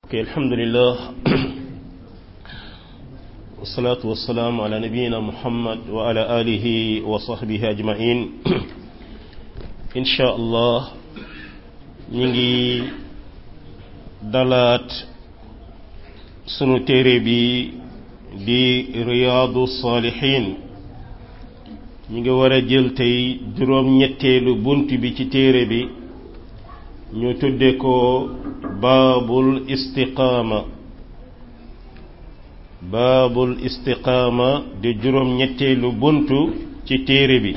ok alhamdulillah wasalaatu wasalaamu ala nabiyina muhammad wa ala alihi wa sahbihi ajmain insha allah ñu ngi dalaat sunu téere bi di riyaadu saalihin ñu ngi war a jël tey juróom-ñetteelu bunt bi ci téere bi ñu tudde ko baabul istiqaama baabul istiqaama di juróom-ñetteelu buntu ci téere bi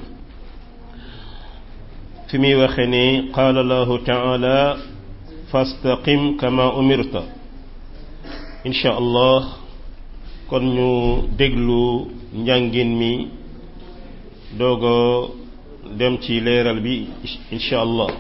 fi muy waxe ne qaala allahu taala fastaqim kama umirta insha allah kon ñu déglu njàngin mi doogo dem ci leeral bi insha allah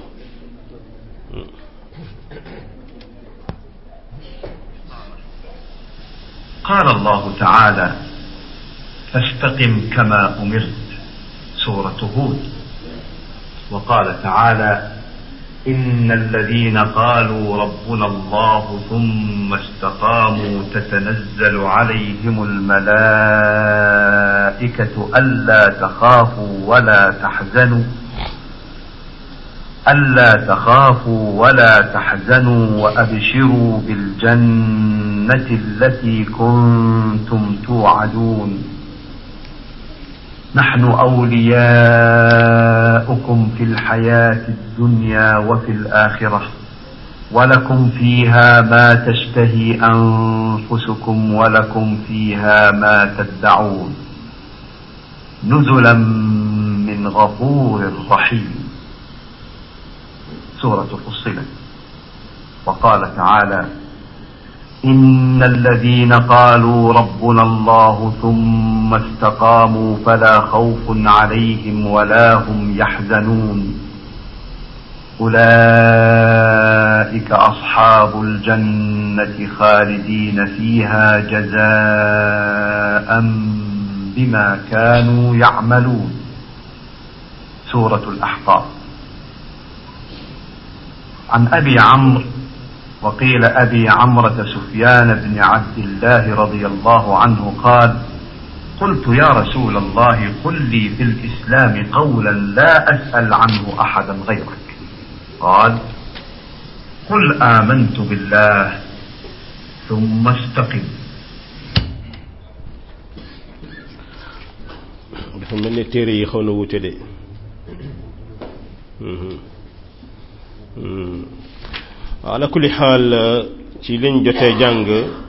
قال الله تعالى فاستقم كما امرت سوره هود وقال تعالى ان الذين قالوا ربنا الله ثم استقاموا تتنزل عليهم الملائكه الا تخافوا ولا تحزنوا ألا تخافوا ولا تحزنوا وأبشروا بالجنة التي كنتم توعدون نحن أولياؤكم في الحياة الدنيا وفي الآخرة ولكم فيها ما تشتهي أنفسكم ولكم فيها ما تدعون نزلا من غفور رحيم سورة فصلت وقال تعالى إن الذين قالوا ربنا الله ثم استقاموا فلا خوف عليهم ولا هم يحزنون أولئك أصحاب الجنة خالدين فيها جزاء بما كانوا يعملون سورة الأحقاف عن أبي عمرو وقيل أبي عمرة سفيان بن عبد الله رضي الله عنه قال قلت يا رسول الله قل لي في الإسلام قولا لا أسأل عنه أحدا غيرك قال قل آمنت بالله ثم استقم dafa mel ne téere yi xaw na wute de ala kulli xaal ci liñ jotee jàng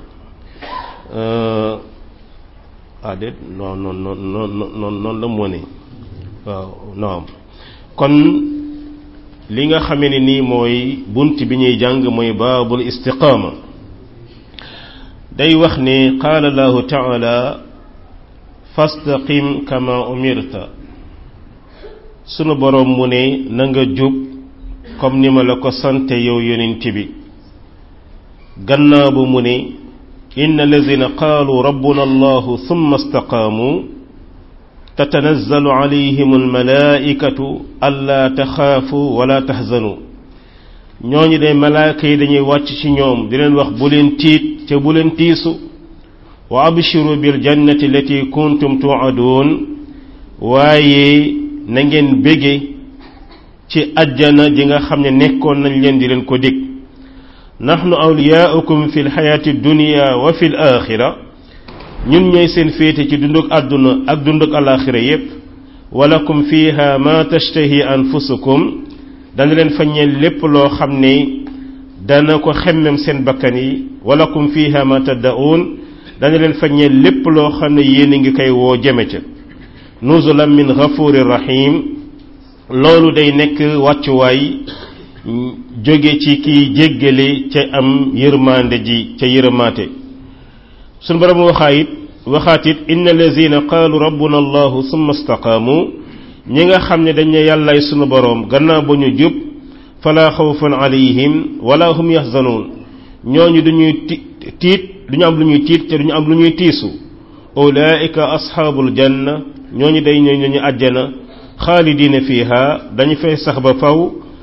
ah déet non non non non noonu la mu ne waaw naam kon li nga xamee ne nii mooy bunt bi ñuy jàng mooy baabul istiqaama day wax ne qaala allahu taala fastaqim kama umirta sunu boroom mu ne na nga jub comme ni ma la ko sante yow yonent bi gannaaw bu mu ne inna allazina qaalu rabbuna allahu thumma istaqaamu tatanazzalu alayhim almalaikatu allaa taxaafu wala taxzanu ñooñu de malaaka yi dañuy wàcc ci ñoom di leen wax bu leen tiit te bu leen tiisu wa abshiru bil jannati allati kuntum tu'adun waaye na ngeen bége ci ajjana ji nga xam ne nekkoon nañ leen di leen ko dig nahnu awliyaaukum fi lxayaati dunia wa fi l axira ñun ñooy seen féete ci dunduk àdduna ak dunduk alaxira yépp walakum fiha ma tashtahi anfusukum dana leen faññeel lépp loo xam ne dana ko xemmem seen bakkan yi walakum fiha ma taddaun dana leen faññeel lépp loo xam ne yéen a ngi koy woo jëme ca nuzulan min ghafurir rahim loolu day nekk wàccuwaay jóge ci kiy jéggale ca am yërmande ji ca yërëmaate sunu borom waxaa it waxaat it inna allazina qaalu rabbuna allahu summa istaqaamu ñi nga xam ne dañ ne yàllaay sunu boroom gannaaw ba ñu jub fala xawfun alayhim wala hum yaxzanuun ñooñu duñuy tiit duñu am lu ñuy tiit te duñu am lu ñuy tiisu ulaika asxaabul janna ñooñu day ñooy ñu àjjana xaalidina fiha dañu fay sax ba faw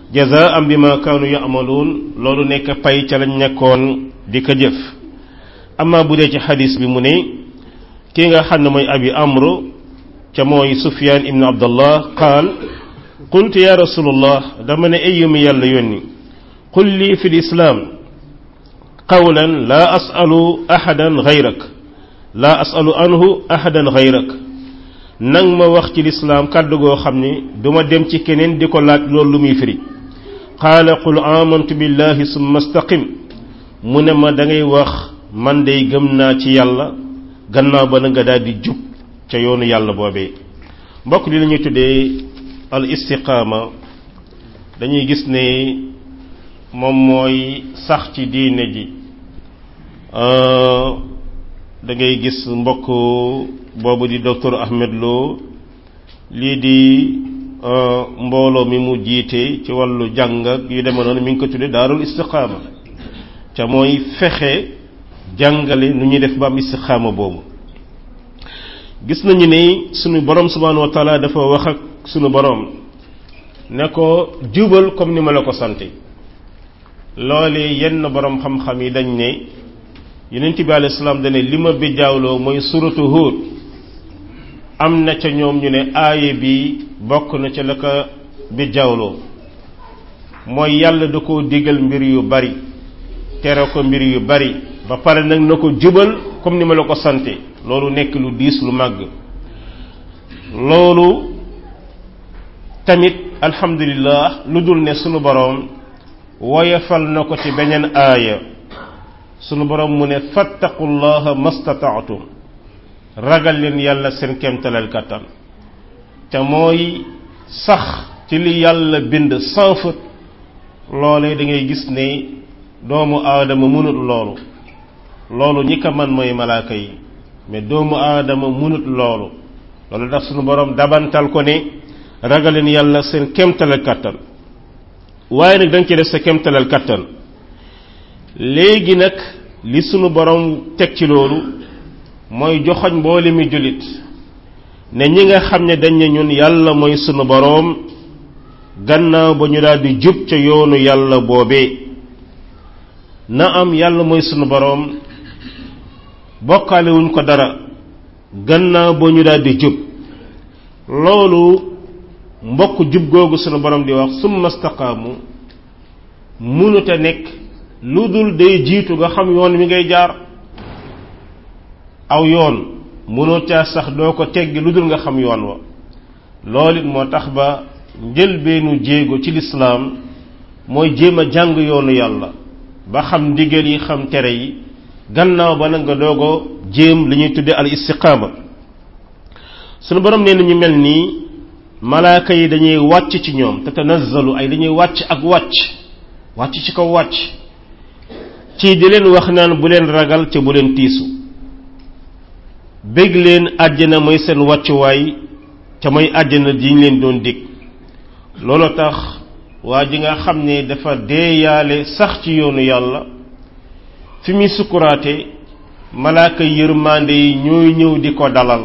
jazaan bima kaanu yamaluun loolu nekk pay ca lañ nekkoon di ko jëf amma bu dee ci xadis bi mu ne kii nga xam ne mooy abi amr ca mooy sufyan ibn abdallah qaal qultu ya rasulullah dama ne ayyumi yàlla yónni qul lii fi lislaam qawlan laa asalu ahadan gayrak laa asalu anhu ahadan gayrak nang ma wax ci lislaam kàddu goo xam ne duma dem ci keneen di ko laaj loolu lu muy firi qaala qul amantu billahi summa staqim mu ne ma da ngay wax man day gëm naa ci yàlla gannaaw ba na nga daal di jub ca yoonu yàlla boobee mbokk li la ñuy tuddee al istiqaama dañuy gis ne moom mooy sax ci diine ji da ngay gis mbokk boobu di docteur Ahmed Lo lii di mbooloo mi mu jiite ci wàllu jàng ak yu demee noonu mi ngi ko tuddee daarul istiqaama ca mooy fexe jàngale nu ñuy def ba am istiqaama boobu gis nañu ne sunu borom subhanahu wa taala dafa wax ak sunu borom ne ko jubal comme ni ma la ko sante loolee yenn borom xam-xam yi dañ ne yonent bi alayhi salaam dane li ma bijaawloo mooy suratu Hud am na ca ñoom ñu ne aaye bi bokk na ca la ko bijaawloo mooy yàlla da koo digal mbir yu bari tere ko mbir yu bari ba pare nag na ko jubal comme ni ma la ko sante loolu nekk lu diis lu màgg loolu tamit alhamdulillah lu dul ne sunu boroom woyefal na ko ci beneen aaya sunu boroom mu ne fattaqullaha mastataatum ragal leen yàlla seen kemtalal kattan te mooy sax ci li yàlla bind sans faute loolee da ngay gis ne doomu aadama mënut loolu loolu ñi ko man mooy malaaka yi mais doomu aadama mënut loolu loolu tax sunu boroom dabantal ko ne ragaleen yàlla seen kemtalal kattan waaye nag da nga ci def sa kemtalal kattan léegi nag li sunu boroom teg ci loolu mooy joxoñ mboole mi jullit ne ñi nga xam ne dañ ne ñun yàlla mooy sunu boroom gannaaw ba ñu daal di jub ca yoonu yàlla boobee na am yàlla mooy sunu boroom bokkaale wuñ ko dara gannaaw ba ñu daal di jub loolu mbokk jub googu sunu borom di wax summa staqaamu mënuta nekk lu dul day jiitu nga xam yoon wi ngay jaar aw yoon mënoo caa sax doo ko teggi lu dul nga xam yoon wa loolu it moo tax ba njëlbeenu jéego ci lislaam mooy jéem a jàng yoonu yàlla ba xam ndigal yi xam tere yi gannaaw ba nag nga doogo jéem li ñuy tudde al istiqaama sunu borom nee na ñu mel nii malaaka yi dañuy wàcc ci ñoom te tanazzalu ay dañuy wàcc ak wàcc wàcc ci kaw wàcc ci di leen wax naan bu leen ragal ca bu leen tiisu bég leen àjjana mooy seen wàccuwaay ca mooy àjjana ji ñu leen doon dig loolu tax waa ji nga xam ne dafa deeyaale sax ci yoonu yàlla fi muy sukkuraate malaaka yërmande yi ñooy ñëw di ko dalal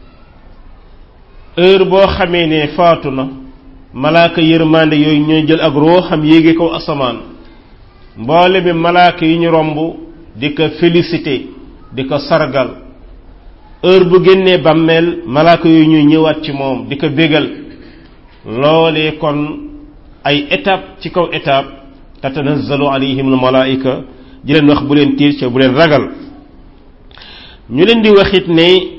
heure boo xamee ne faatu na malaaka yërmande yooyu ñooy jël ak rooxam yéege ko asamaan mboole bi malaaka yi ñu romb di ko félicité di ko sargal heure bu génnee bàmmeel malaaka yooyu ñuy ñëwaat ci moom di ko bégal loolee kon ay étape ci kaw étape tatanazzalu alayhim almalaika di leen wax bu leen tiir ca bu leen ragal ñu leen di waxit ne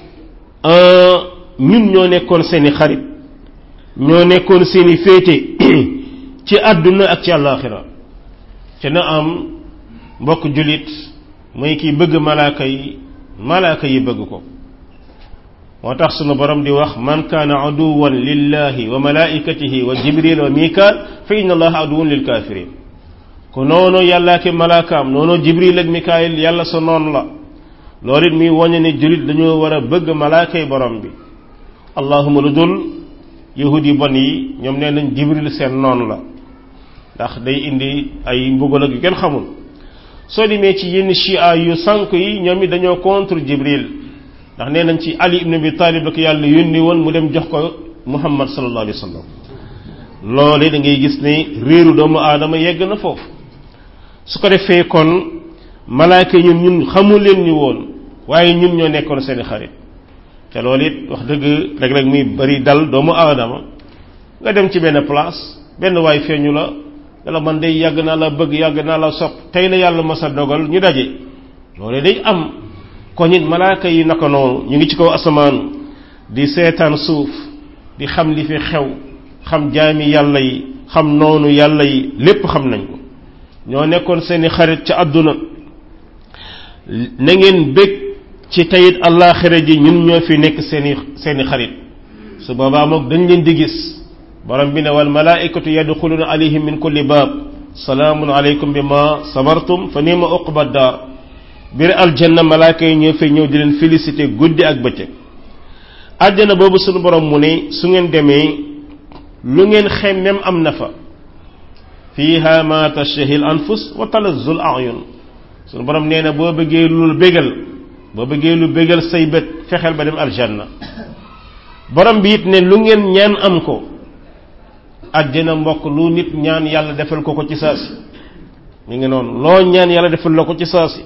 ñun ñoo nekkoon seeni xarit ñoo nekkoon seeni féete ci àdduna ak ci àllaaxira ca na am mbokk jullit mooy kiy bëgg malaaka yi malaaka yi bëgg ko moo tax sunu borom di wax man kaana aduwan lillahi wa malaikatihi wa jibril wa mikaal fa inna allaha aduwun lil kafirin ko noonu yàlla ki malaakaam noonu jibril ak mikaayil yàlla sa noon la loolu it muy woñe ne jullit dañoo war a bëgg malaakay borom bi allahuma lu dul yahud yi bon yi ñoom nee nañ jibril seen noon la ndax day indi ay mbugal ak yu kenn xamul soo demee ci yenn chia yu sànq yi ñoom it dañoo contre jibril ndax nee nañ ci ali ibn abi talib la ko yàlla yónni woon mu dem jox ko muhammad sallallahu alayhi wa sallam loole da ngay gis ne réeru doomu aadama yegg na foofu su ko defee kon malaaka ñun ñun xamul leen ñu woon waaye ñun ñoo nekkoon seeni xarit te loolu it wax dëgg léeg-léeg muy bari dal doomu aadama nga dem ci benn place benn waay feeñu la yàlla man day yàgg naa la bëgg yàgg naa la sopp tey la yàlla mas a dogal ñu daje loolu day am ko nit malaaka yi naka noonu ñu ngi ci kaw asamaan di seetaan suuf di xam li fi xew xam jaami yàlla yi xam noonu yàlla yi lépp xam nañ ko ñoo nekkoon seeni xarit ca àdduna na ngeen bég ci tayit allaaxira ji ñun ñoo fi nekk seeni seeni xarit su boobaa moom dañ leen di gis borom bi ne wal malaikatu yadxuluna alayhim min kulli baab salaamun aleykum bi ma sabartum fa nima uqba daar biir aljanna malaaka yi ñoo fay ñëw di leen félicité guddi ak bëccëg àjjana boobu suñu borom mu ne su ngeen demee lu ngeen xemmem am na fa fiha ma tashtahi al anfus wa talazzu al ayun suñu borom nee na boo bëggee lu bégal boo bëggee lu bégal say bët fexeel ba dem aljanna borom bi it ne lu ngeen ñaan am ko àjjana mbokk lu nit ñaan yàlla defal ko ko ci saasi mi ngi noonu loo ñaan yàlla defal la ko ci saasi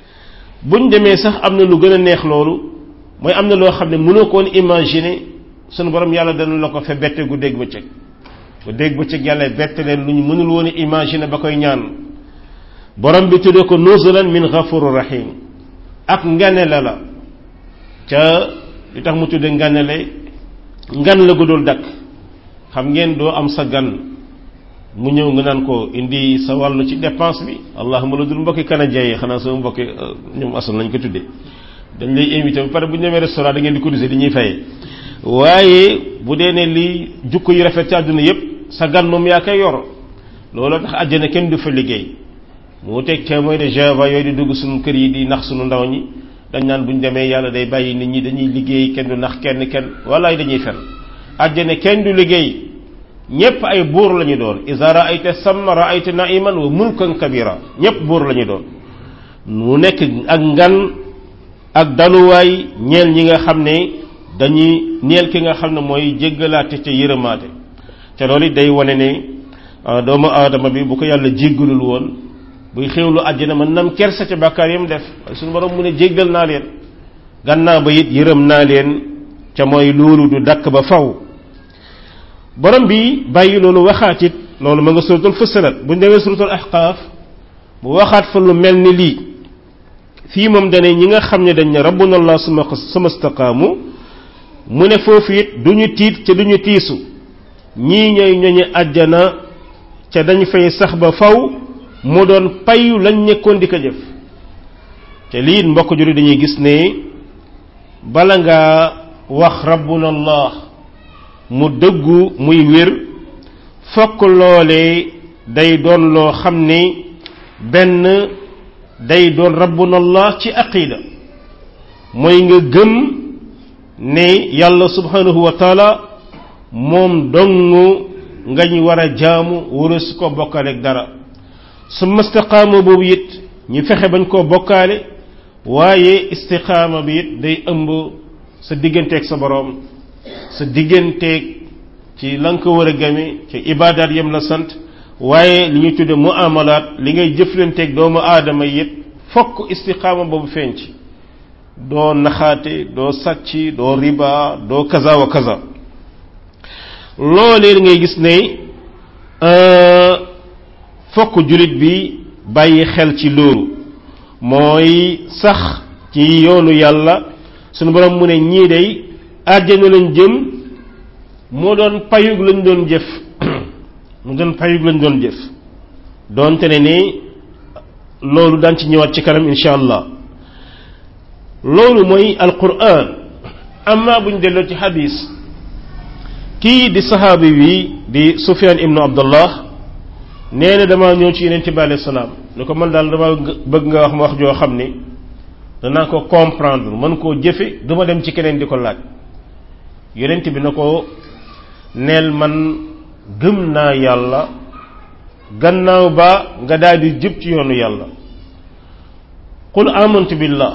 buñ demee sax am na lu gën a neex loolu mooy am na loo xam ne mënoo ko woon imaginer sunu borom yàlla dana la ko fe bette gu dégg bëccëg gu dégg bëccëg yàlla bette leen lu ñu mënul woon imaginer ba koy ñaan borom bi tuddee ko nuzulan min ghafurur rahim ak nganele la ca li tax mu tudde nganele ngan la gu dul dakk xam ngeen doo am sa gan mu ñëw nga naan ko indi sa wàllu ci dépense bi allahuma la dul mbokki canadien yi xanaa sama mbokki ñoom asal nañ ko tuddee dañ lay invité ba pare bu ñu demee restaurant da ngeen di cotiser di ñuy fayee waaye bu dee ne li jukko yu rafet ci àdduna yépp sa gan moom yaa koy yor loolu tax àjjana kenn du fa liggéey mu teg témoin de Jéhovah yooyu di dugg suñu kër yi di nax suñu ndaw ñi dañ naan bu ñu demee yàlla day bàyyi nit ñi dañuy liggéey kenn du nax kenn kenn walaay dañuy fen àjjana kenn du liggéey ñépp ay buur lañu doon iza ra'ayta samma ra'ayta na'iman wa mulkan kabira ñépp buur lañu doon mu nekk ak ngan ak daluwaay ñeel ñi nga xam ne dañuy ñeel ki nga xam ne mooy jéggalaate ca yërëmaate te loolu it day wane ne doomu aadama bi bu ko yàlla jéggalul woon buy xéwlu àjjana mën nam kersa ca bàkkaar yam def suñu borom mu ne jéggal naa leen gannaaw ba it yërëm naa leen ca mooy loolu du dakk ba faw borom bi bàyyi loolu waxaat it loolu ma nga suratul fussilat bu ñu demee suratul ahqaaf mu waxaat fa lu mel ni lii fii moom dane ñi nga xam ne dañ ne rabbuna allah suma suma staqaamu mu ne foofu it du ñu tiit ca du ñu tiisu ñii ñooy ñooñu àjjana ca dañ fay sax ba faw mu doon payu lañ nekkoon di ko jëf te lii mbokk juri dañuy gis ne bala nga wax rabbuna allah mu dëggu muy wér fokk loolee day doon loo xam ni benn day doon rabbuna allah ci aqida mooy nga gëm ne yàlla subhanahu wa taala moom dong ngañ war a jaamu wara su ko bokkaale ak dara su istiqaama boobu it ñu fexe bañ koo bokkaale waaye istiqaama bi it day ëmb sa digganteeg sa boroom sa digganteeg ci la nga ko war a game ci ibaadaat yam la sant waaye li ñuy tudde muamalaat li ngay jëflanteeg doomu aadama it fokk istiqaama boobu feeñ ci doo naxaate doo sàcc doo riba doo kaza wa kaza loolee ngay gis ne fokk jullit bi bàyyi xel ci loolu mooy sax ci yoonu yàlla sunu borom mu ne ñii day àjjana lañ jëm moo doon payug lañ doon jëf mu doon payug lañ doon jëf doonte ne ni loolu daan ci ñëwaat ci kanam insha allah loolu mooy alquran amma buñ delloo ci hadis kii di saxaabi bi di sufyan ibnu abdullah nee na dama ñëw ci yeneen bi alayhi salaam ni ko man daal dama bëgg nga wax ma wax joo xam ni danaa ko comprendre mën koo jëfe duma dem ci keneen di ko laaj yonent bi na ko neel man gëm naa yàlla gannaaw ba nga daal di jub ci yoonu yàlla qul amantu billah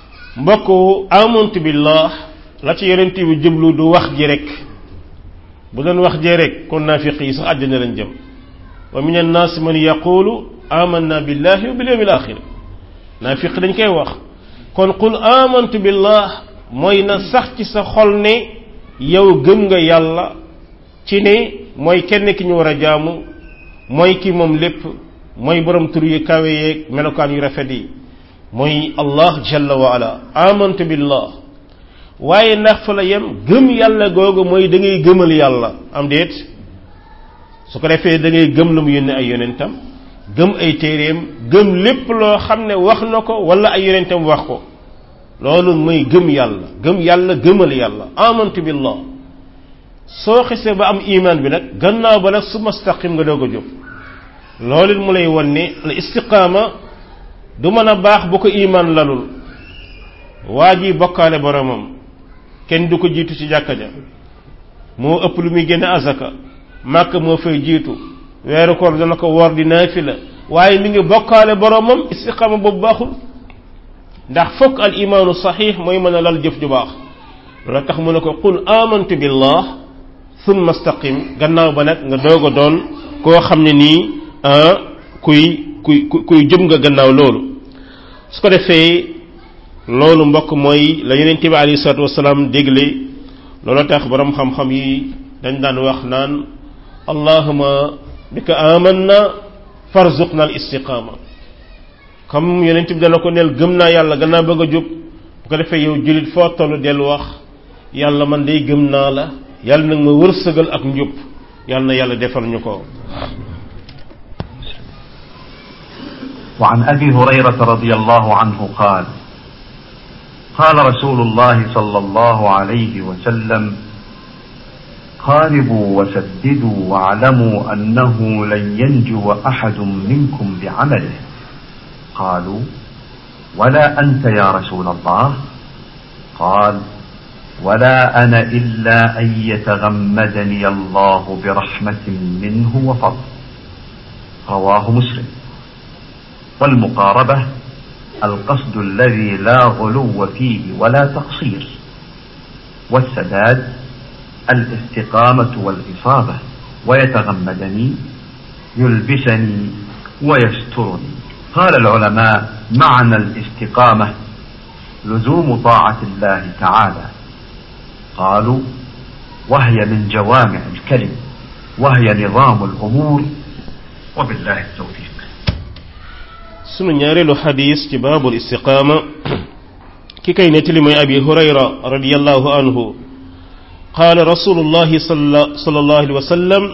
mbokk amantu billah la ci yonent bi jublu du wax ji rek bu doon wax jee rek kon naafiq yi sax àjjana lañ jëm wa min annaas man yaqulu amanna billahi wa bil yawmil axir naafiq dañ koy wax kon qul amantu billah mooy na sax ci sa xol ne yow gëm nga yàlla ci ne mooy kenn ki ñu war a jaamu mooy ki moom lépp mooy borom tur yu kawe yeeg melokaan yu rafet yi mooy allah jalla wa ala amantu billah waaye ndax fa la yem gëm yàlla googu mooy da ngay gëmal yàlla am déet su ko defee da ngay gëm lu mu yónne ay yonentam gëm ay téeréem gëm lépp loo xam ne wax na ko wala ay yonentam wax ko loolu mooy gëm yàlla gëm yàlla gëmal yàlla amantu billah soo xisee ba am iman bi nag gannaaw ba nag su mastaqim nga doog a jóg loolu mu lay won ne al istiqaama du mën a baax bu ko iman lalul waa ji bokkaale boromam kenn du ko jiitu ci jàkka ja moo ëpp lu muy génne azaka màkk moo fay jiitu weeru koor dana ko woor di naafila waaye mi ngi bokkaale boromam istiqaama boobu baaxul ndax fokk al imaanu saxiix mooy mën a lal jëf ju baax loolu tax mu ne ko qul amantu billah thumma staqim gannaaw ba nag nga doog a doon koo xam ne nii kuy kuy kuy jëm nga gannaaw loolu su ko defee loolu mbokk mooy la yonent bi alayhi salaatu wasalaam dégle loolu tax borom xam-xam yi dañ daan wax naan allahuma bika amanna farzuqna al istiqama comme yonent bi dana ko neel gëm naa yàlla gannaaw bëgg a jub bu ko defee yow jullit foo tollu dellu wax yàlla man day gëm naa la yàlla nag ma wërsëgal ak njub yàlla na yàlla defal ñu ko وعن أبي هريرة رضي الله عنه قال قال رسول الله صلى الله عليه وسلم قاربوا وسددوا واعلموا أنه لن ينجو أحد منكم بعمله قالوا ولا أنت يا رسول الله قال ولا أنا إلا أن يتغمدني الله برحمة منه وفضل رواه مسلم والمقاربة القصد الذي لا غلو فيه ولا تقصير والسداد الاستقامة والإصابة ويتغمدني يلبسني ويسترني قال العلماء معنى الاستقامة لزوم طاعة الله تعالى قالوا وهي من جوامع الكلم وهي نظام الأمور وبالله التوفيق sunu ñaareelu xadis ci baabul istiqaama ki kay nettali mooy abi hurayra radiallahu anhu qaala rasulullahi sallallahu alayhi wa sallam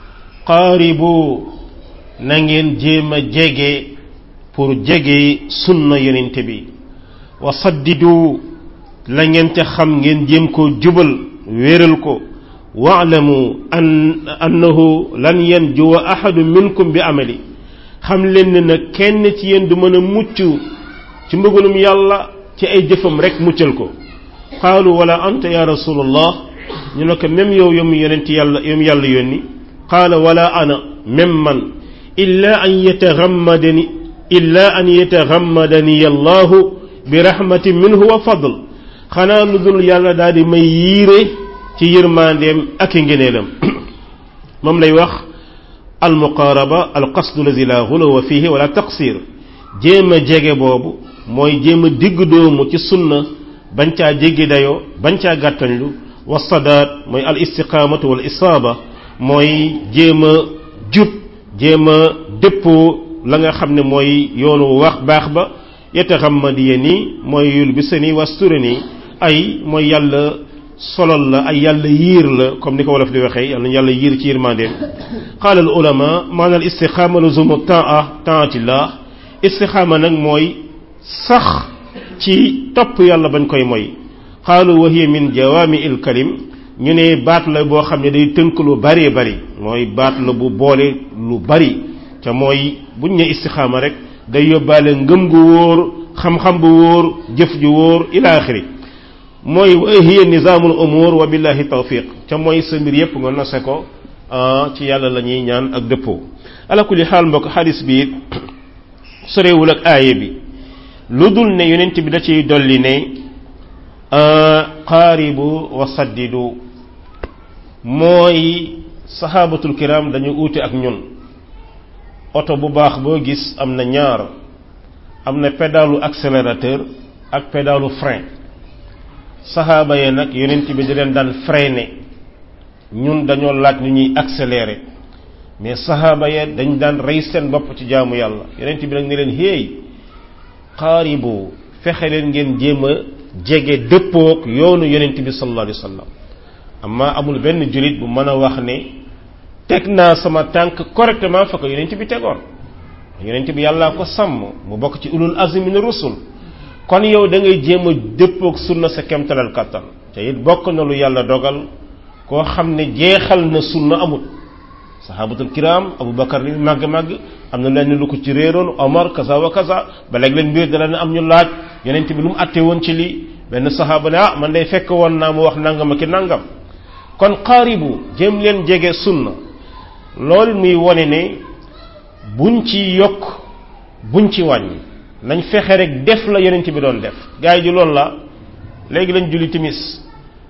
qaaribu na ngeen jéem a jege pour jege sunna yonente bi wa saddidu la ngeen te xam ngeen jéem koo jubal wéeral ko waalamu an annahu lan yanjuwa ahadu minkum bi amali xam leen ne nag kenn ci yéen du mën a mucc ci mbëggalum yàlla ci ay jëfam rek muccal ko qaalu wala anta ya rasulallah ñu ne ko même yow yomu yonent yàlla yomu yàlla yónni qaala wala ana même man illa an yatagammadani illa an yatagammadani allahu bi rahmatin minhu wa fadl xanaa lu dul yàlla daal di may yiire ci yërmandeem ak i ngeneelam moom lay wax almuqaaraba alqasdu lazi la xuluwa fihi wala taqsir jéem a jege boobu mooy jéem a digg doomu ci sunna bañ caa jéggi dayoo bañ caa gàttañlu wa sadaat mooy al istiqaamatu wal isaaba mooy jéem a jub jéem a dëppoo la nga xam ne mooy yoonu wax baax ba yataxammadiya nii mooy yulbisani wasturani ay mooy yàlla solol la ay yàlla yiir la comme ni ko wolof di waxee yàlla yàlla yiir ci yërmandeem qaala al ulama maana al istiqaama luzumu taa taatillah istiqaama nag mooy sax ci topp yàlla bañ koy moy qaalu wa hiya min jawaami il kalim ñu ne baat la boo xam ne day tënk lu bari bari mooy baat la bu boole lu bari te mooy buñ ne istiqaama rek day yóbbaale ngëm gu wóor xam-xam bu wóor jëf ju wóor ila axiri mooy wa hiya nizaamul umur wa billahi tawfiq ca mooy sa mbir yépp nga nose ko ci yàlla la ñuy ñaan ak dëppoo ala kulli xaal mbokk xadis bi sorewul ak aaye bi lu dul ne yonent bi da ciy dolli ne qaaribu wa saddidu mooy sahabatul kiram dañu uute ak ñun oto bu baax boo gis am na ñaar am na pédalu accélérateur ak pédalu frein saxaaba yee nag yonent bi di leen daan freiner ñun dañoo laaj ni ñuy accélérer mais saxaaba yee dañ daan rey seen bopp ci jaamu yàlla yonent bi nag ne leen héey xaaribu fexe leen ngeen jéem a jege dëppook yoonu yonent bi sallallahu alayhi wa sallam amma amul benn jullit bu mën a wax ne teg naa sama tànk correctement fa ko yonent bi tegoon yonent bi yàllaa ko sàmm mu bokk ci ulul azmi min rusul kon yow da ngay jéem a dëppook sunna sa kemtalal kattan te it bokk na lu yàlla dogal koo xam ne jeexal na sunna amul sahabatul kiram abu bakar li màgg màgg am na leen lu ko ci réeroon omar kaza wa kaza ba léegi leen mbir dana ne am ñu laaj yonent bi lu mu àtte woon ci lii benn sahaaba ne ah man day fekk woon naa mu wax nangam ak nangam kon xaaribu jéem leen jege sunna loolu muy wone ne buñ ci yokk buñ ci wàññi nañ fexe rek def la yonent bi doon def gars yi ji loolu la léegi lañ julli timis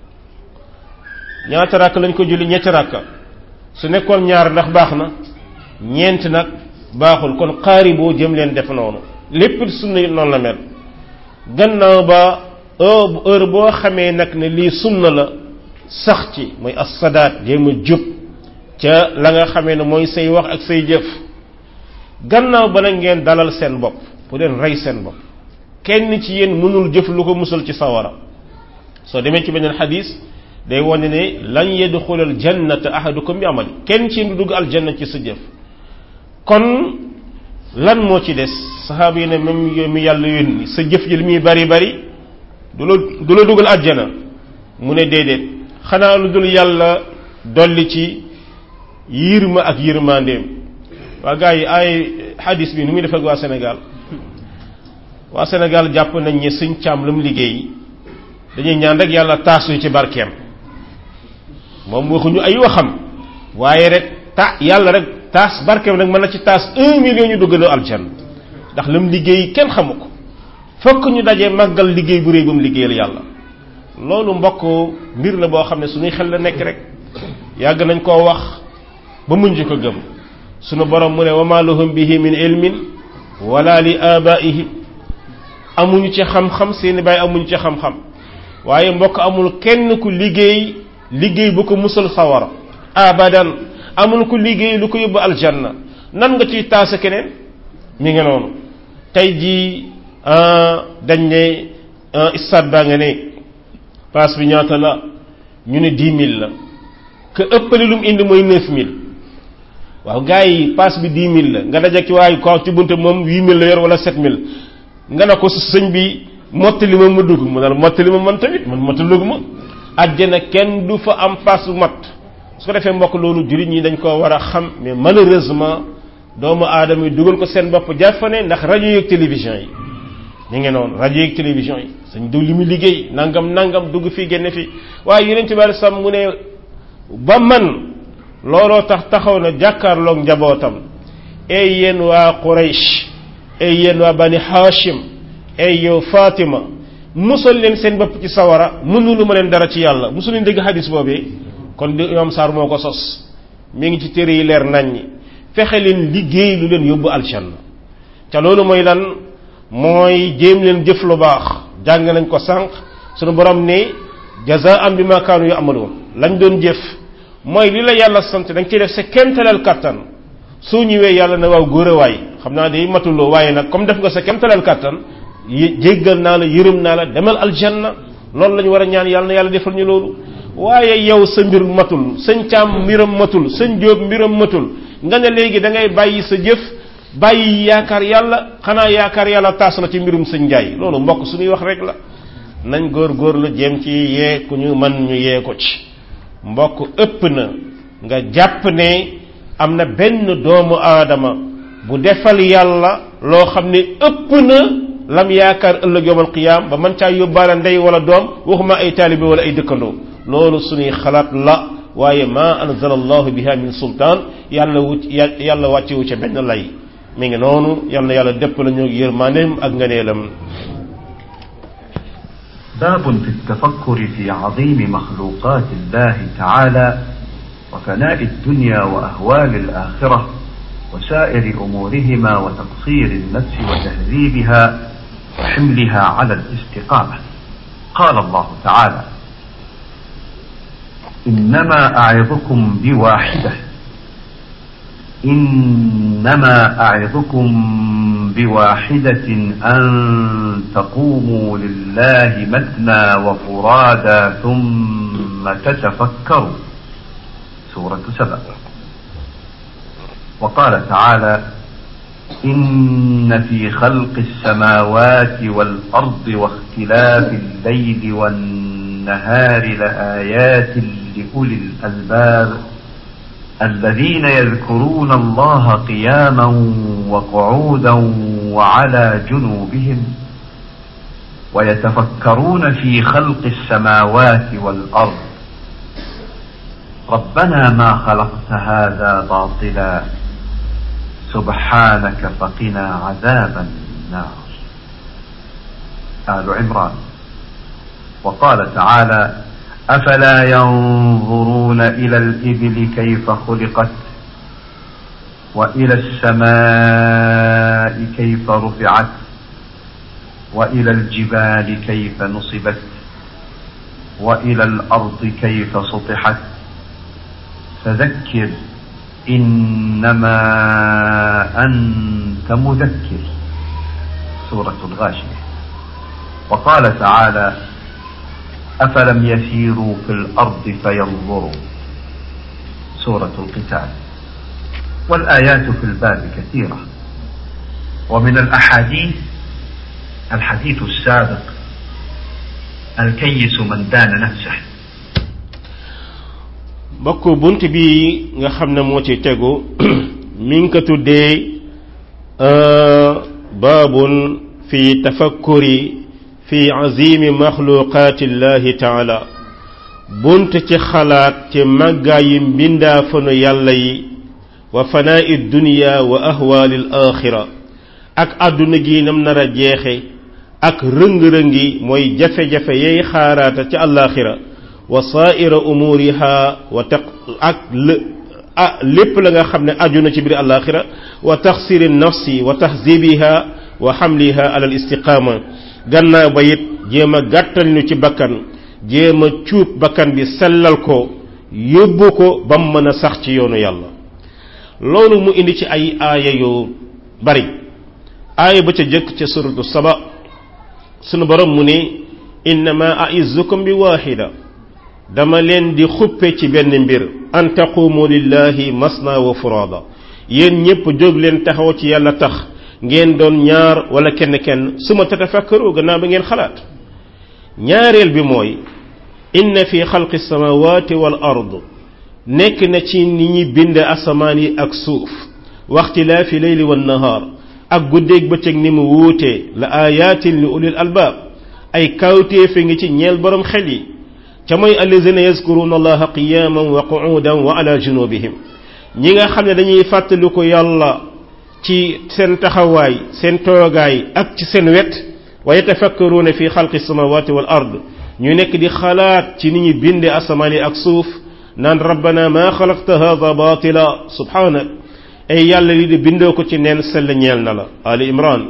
ñaata rakk lañ ko julli ñetti rakka su nekkoon ñaar ndax baax na ñeent nag baaxul kon xaari boo jëm leen def noonu lépp sunna noonu la mel gannaaw ba heure boo xamee nag ne lii sunna la sax ci mooy as-sadaat jéem a jub ca la nga xamee ne mooy say wax ak say jëf gannaaw ba nag ngeen dalal seen bopp bu leen rey seen bopp kenn ci yéen mënul jëf lu ko musal ci sawara soo demee ci beneen xadis day wane ne lan yadxulal jannata ahadukum bi amali kenn ci du dugg aljanna ci sa jëf kon lan moo ci des saxaaba yi ne même yow mi yàlla yónni sa jëf ji li muy bari bari du la du la dugal aljana mu ne déedéet xanaa lu dul yàlla dolli ci yirma ak yërmandeem waa gars yi ay xadis bi nu muy def ak waa Sénégal waa Sénégal jàpp nañ ne suñ càmm lu mu liggéey dañuy ñaan rek yàlla taasu ci barkeem moom waxuñu ay waxam waaye rek ta yàlla rek taas barkeem nag mën na ci taas un million ñu duggaloo aljan ndax lu mu liggéey kenn xamu ko fokk ñu dajee màggal liggéey bu réy bu mu liggéeyal yàlla loolu mbokk mbir la boo xam ne suñuy xel la nekk rek yàgg nañ koo wax ba muñ ko gëm sunu borom mu ne wa ma lahum bihi min ilmin wala li abaihim amuñu ci xam-xam seeni baay amuñu ci xam-xam waaye mbokk amul kenn ku liggéey liggéey bu ko musal sawara abadan amul ku liggéey lu ko yóbbu aljanna nan nga ciy taasa keneen mi ngi noonu tey jii dañ ne stade baa nga ne passe bi ñaata la ñu ne dix mille la que ëppali lu mu indi mooy neuf mille waaw gars yi passe bi dix mille la nga daje ci waaye ko ci bunte moom huit mille la yor wala sept mille nga ne ko sëñ bi mottali ma ma dugg mu ne la mottali ma man tamit man mottalugu ma àjjana kenn du fa am passe bu mat su ko defee mbokk loolu jullit ñi dañ ko war a xam mais malheureusement doomu aadama yi dugal ko seen bopp jàffane ndax rajo yeeg télévision yi ñu ngi noonu rajo yeeg télévision yi sañ diw li mu liggéey nangam nangam dugg fii génne fii waaye yeneen ci bari sam mu ne ba man looloo tax taxaw na jàkkaarloog njabootam ay yéen waa Quraysh ay yéen waa bani Hashim ay yow Fatima musal leen seen bopp ci sawara mënulu ma leen dara ci yàlla musul leen dégg xadis boobee kon di imam Sarr moo ko sos mi ngi ci téere yi leer nañ ñi fexe leen liggéey lu leen yóbbu aljanna ca loolu mooy lan mooy jéem leen jëf lu baax jàng nañ ko sànq sunu borom ne jazaan bi ma kaanu yu amaloon lañ doon jëf mooy li la yàlla sant da nga ciy def sa kemtalal kattan soo ñëwee yàlla na waaw góor a waay xam naa day matuloo waaye nag comme def nga sa kemtalal kattan jéggal naa la yërëm naa la demal aljanna loolu la ñu war a ñaan yàlla na yàlla defal ñu loolu waaye yow sa mbir matul sëñ caam mbiram matul sëñ jóob mbiram matul nga ne léegi da ngay bàyyi sa jëf bàyyi yaakaar yàlla xanaa yaakaar yàlla taas na ci mbirum sëñ njaay loolu mbokk suñuy wax rek la nañ góor góor la jéem ci yee ku ñu man ñu yee ko ci mbokk ëpp na nga jàpp ne am na benn doomu aadama bu defal yàlla loo xam ne ëpp na lam yaakaar ëllëg yowmal qiyaam ba man caa yóbbaale ndey wala doom waxuma ay taalibe wala ay dëkkandoo loolu suñuy xalaat la waaye ma anzala allahu biha min sultaan yàlla wut yàlla wàccewu ca benn lay mi ngi noonu yal na yàlla dépp la ñu yërmaaneem ak nganeelam باب في التفكر في عظيم مخلوقات الله تعالى وفناء الدنيا وأهوال الآخرة وسائر أمورهما وتقصير النفس وتهذيبها وحملها على الاستقامة قال الله تعالى إنما أعظكم بواحدة إنما أعظكم بواحدة أن تقوموا لله مثنى وفرادا ثم تتفكروا سورة سبع وقال تعالى إن في خلق السماوات والأرض واختلاف الليل والنهار لآيات لأولي الألباب الذين يذكرون الله قياما وقعودا وعلى جنوبهم ويتفكرون في خلق السماوات والأرض ربنا ما خلقت هذا باطلا سبحانك فقنا عذاب النار آل عمران وقال تعالى أفلا ينظرون إلى الإبل كيف خلقت وإلى السماء كيف رفعت وإلى الجبال كيف نصبت وإلى الأرض كيف سطحت فذكر إنما أنت مذكر سورة الغاشية وقال تعالى أفلم يسيروا في الأرض فينظروا سورة القتال والآيات في الباب كثيرة ومن الأحاديث الحديث السابق الكيس من دان نفسه mbokk bunt bi nga xam ne moo ci tegu mi ngi ko tuddee baabun fi tafakkuri fi azimi maxluqaati llahi taala bunt ci xalaat ci màggaayi mbindaafanu yàlla yi wa fanaa'i dunya wa ahwaali l axira ak àdduna gi nam nar a jeexe ak rëng-rëngi mooy jafe-jafe yay xaaraata ci àllaaxira wa saaira umuriha wa taq ak ah lépp la nga xam ne aju na ci biir àllaaxira wa taxsiri nafsi wa tahzibiha wa xamliha ala al istiqaama gannaaw ba it jéem a gàttal ñu ci bakkan jéem a cuub bakkan bi sellal ko yóbbu ko ba mu mën a sax ci yoonu yàlla loolu mu indi ci ay aaya yu bari aaya ba ca jëkk ca suratu saba sunu borom mu ne innama aizukum bi waaxida dama leen di xuppe ci benn mbir an taqumu lillahi masna wa furada yéen ñépp jóg leen taxaw ci yàlla tax ngeen doon ñaar wala kenn kenn suma tatafakkaru gannaaw ba ngeen xalaat ñaareel bi mooy inna fi xalqi samawati wal ard nekk na ci ni ñi bind asamaan yi ak suuf waxtilaafi leyli wan nahaar ak guddeeg bëccëg ni mu wuutee la ayatin li ulil albaab ay kawtéefe ngi ci ñeel borom xel yi ca mooy allazina yazkuruna allaha qiyaman wa qu'udan wa ala junubihim ñi nga xam ne dañuy fàttaliku yàlla ci seen taxawaay seen toogaay ak ci seen wet wa yatafakkaruuna fi xalqi samawati wal ard ñu nekk di xalaat ci ni ñu binde asamaan yi ak suuf naan rabbana ma xalaqta hada batila subhanak ay yàlla li di bindoo ko ci neen sell ñeel na la ali imran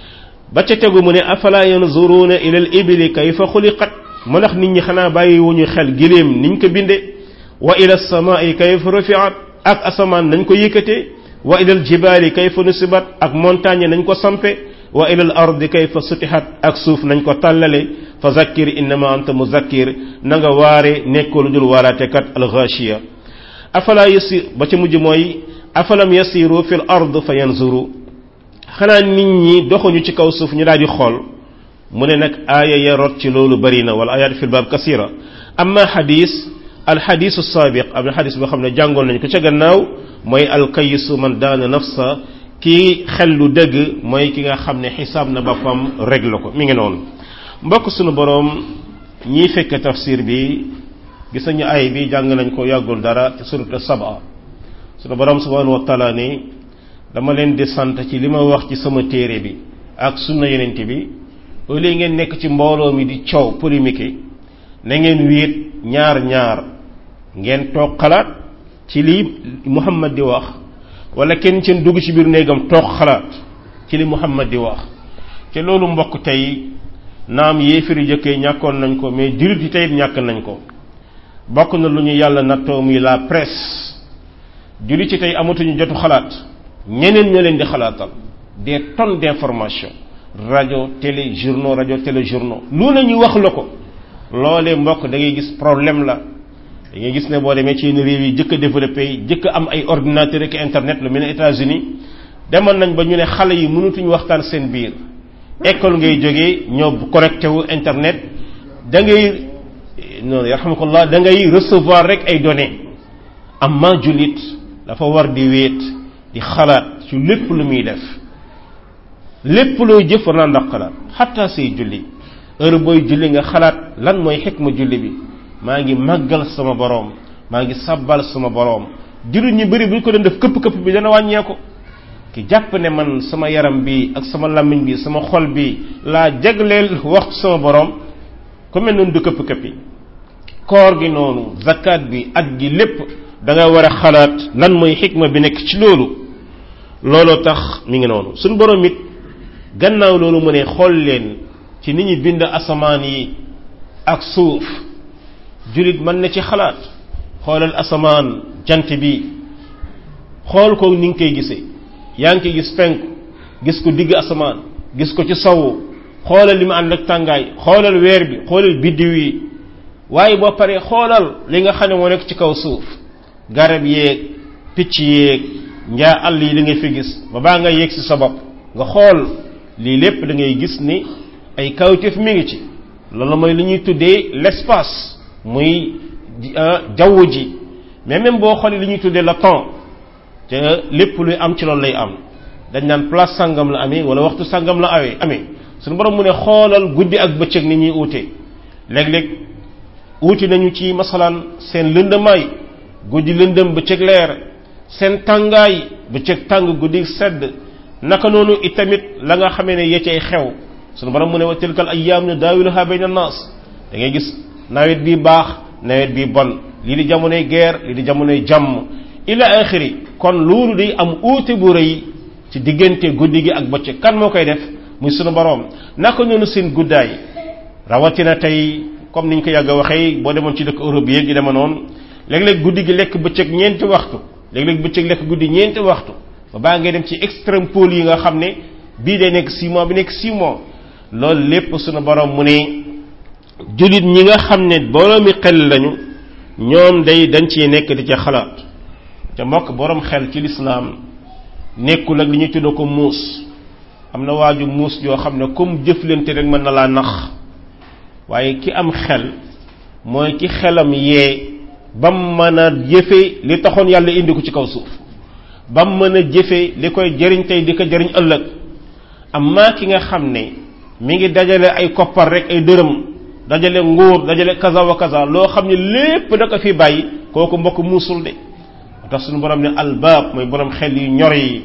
ba ca tegu mu ne afala yanzuruuna ila al ibili kayfa xuliqat mu ndax nit ñi xanaa bàyyi wuñu xel giléem niñ ko binde wa ila samaai kayfa rufiat ak asamaan nañ ko yëkkatee wa ila al jibaali kayfa nusibat ak montagne nañ ko sampe wa ila al ardi kayfa sutihat ak suuf nañ ko tàllale fa zakkir innama anta muzakkir na nga waare nekkoo lu dul waaraatekat al ghashiya afala yasir ba ca mujj mooy afalam yasiru fi l ard fa yanzuru xanaa nit ñi doxuñu ci kaw suuf ñu daal di xool mu ne nag aaya ya rot ci loolu bari na wala ayaat fi lbaab kasira amma xadis alxadisu saabiq am na xadis boo xam ne jàngoon nañ ko ca gannaaw mooy alkayisu man daana nafsa kii xel lu dëgg mooy ki nga xam ne xisaab na boppam régle ko mi ngi noonu mbokk sunu boroom ñiy fekk tafsir bi gis nañu ay bi jàng nañ ko yàggul dara ci suratu saba sunu boroom subhanahu wa taala ni dama leen di sant ci li ma wax ci sama téere bi ak sunna yenent bi au lieu ngeen nekk ci mbooloo mi di coow polémique na ngeen wéet ñaar ñaar ngeen toog xalaat ci li Muhammad di wax wala kenn ci dugg ci biir néegam toog xalaat ci li Muhammad di wax te loolu mbokk tey naam yéefiri jëkkee ñàkkoon nañ ko mais jullit yi tey ñàkk nañ ko bokk na lu ñu yàlla nattoo muy la presse jullit yi tey amatuñu jotu xalaat ñeneen ñoo leen di xalaatal des tonnes d'informations rajo télé journaux rajo télé journaux lu ne ñu wax la ko loolee mbokk da ngay gis problème la da ngay gis ne boo demee ci yenn réew yi jëkk a développé yi jëkk am ay ordinateur ak internet lu mel ne États-Unis demoon nañ ba ñu ne xale yi mënatuñu waxtaan seen biir école ngay jógee ñoo connecté wu internet da ngay non yarhamukallah da ngay recevoir rek ay données am ma jullit dafa war di wéet di xalaat ci lépp lu muy def lépp looy jëf war naa ndax xalaat xataa say julli heure booy julli nga xalaat lan mooy xikma julli bi maa ngi màggal sama boroom maa ngi sabbal sama boroom jullit ñu bëri bu ñu ko doon def këpp-këpp bi dana wàññeeku ki jàpp ne man sama yaram bi ak sama làmmiñ bi sama xol bi laa jagleel waxtu sama boroom ku mel noonu du këpp-këppi koor gi noonu zakat bi at gi lépp da nga war a xalaat lan mooy xikma bi nekk ci loolu looloo tax mi ngi noonu suñu boroom it gannaaw loolu mu ne xool leen ci ni ñu bind asamaan yi ak suuf jullit mën na ci xalaat xoolal asamaan jant bi xool ko ni nga koy gisee yaa ngi koy gis penku gis ko digg asamaan gis ko ci sawu xoolal li mu ànd ak tàngaay xoolal weer bi xoolal biddiw yi waaye boo paree xoolal li nga xam ne moo nekk ci kaw suuf garab yeeg picc yeeg njaa àll yi li ngay fi gis ba baa nga yegg si sa bopp nga xool lii lépp da ngay gis ni ay kawteef mi ngi ci loolu mooy li ñuy tuddee l'espace muy jaww ji mais même boo xoolee li ñuy tuddee le temps te lépp luy am ci loolu lay am dañ naan place sangam la amee wala waxtu sangam la awee amee suñu borom mu ne xoolal guddi ak bëccëg ni ñuy uute léeg-léeg uuti nañu ci masalaan seen lëndamaay guddi lëndëm bëccëg leer seen tàngaay bëccëg tàng guddi sedd naka noonu itamit la nga xamee ne yecey xew suñu borom mu ne wa tilkal ayyaam ne daawiluha bayna naas da ngay gis nawet bi baax nawet bi bon lii di jamonoy guerre lii di jamonoy jàmm ila axiri kon loolu day am uute bu rëy ci diggante guddi gi ak bëccëg kan moo koy def muy sunu borom naka noonu seen guddaay rawatina tey comme niñ ko yàgg a waxee boo demoon ci dëkk Europe yi gi dema noonu léeg-léeg guddi gi lekk bëccëg ñeenti waxtu léeg-léeg bëccëg lekk guddi ñeenti waxtu ba baa ngay dem ci extrême pôle yi nga xam ne bii day nekk 6 mois bi nekk 6 mois loolu lépp sunu borom mu ne jullit ñi nga xam ne boroomi xel lañu ñoom day dañ ciy nekk di ca xalaat te mbokk borom xel ci lislaam nekkul ak li ñuy tudd ko muus am na waaju muus yoo xam ne comme jëflante rek mën na laa nax waaye ki am xel mooy ki xelam yee bam mën a jëfe li taxoon yàlla indi ko ci kaw suuf bam mën a jëfe li koy jëriñ tey di ko jëriñ ëllëg amma ki nga xam ne mi ngi dajale ay koppar rek ay dërëm dajale nguur dajale kaza wa kaza loo xam ne lépp da ko fi bàyyi kooku mbokk muusul de tax suñu borom ne albaab mooy borom xel yu ñor yi